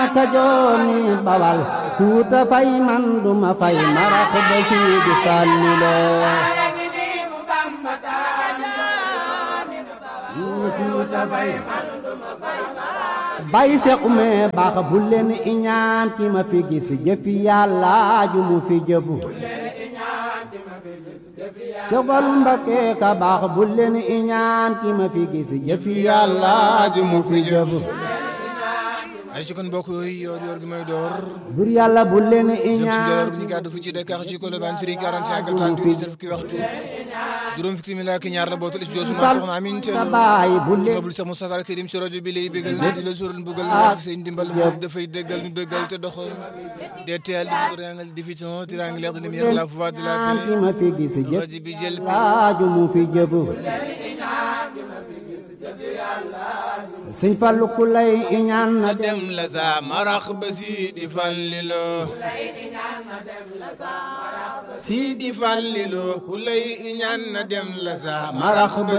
kajooni bawal kuuta fay man duma fay marax ba siidi sànni loo kuuta fay bay se ume baax bu leen iñaan ki ma fi gis jëfi yàlla ju mu fi jëfu sogal mbakke ka baax bu leen iñaan ki ma fi gis jëfi yàlla ju mu fi jëfu ay ci kon mbokk yooyu yoor yoor gi may door bur yàlla bu leen jëm si iñaan njëloor bu ñu gàddu fu ci Dakar ci Colobane Firi 45 38 17 fukki waxtu juróom fukki simila ak ñaar la bootul is joosu ma soxna amin sa teelu baay bu leen mabul sa Moustapha Al Karim si rajo bi lay bégal na di la sural mbugal nga fi seen dimbal moom dafay déggal ñu déggal te doxal DTL di triangle diffusion triangulaire de lumière la voix de la iñaan ki paix ma fi gis jëfi rajo bi jël bi yàlla ju mu fi jëfu sëñ Fallu ku lay iñaan na na dem la sa marax ba si di fallilo si di fallilo ku lay ñaan na dem la sa marax ba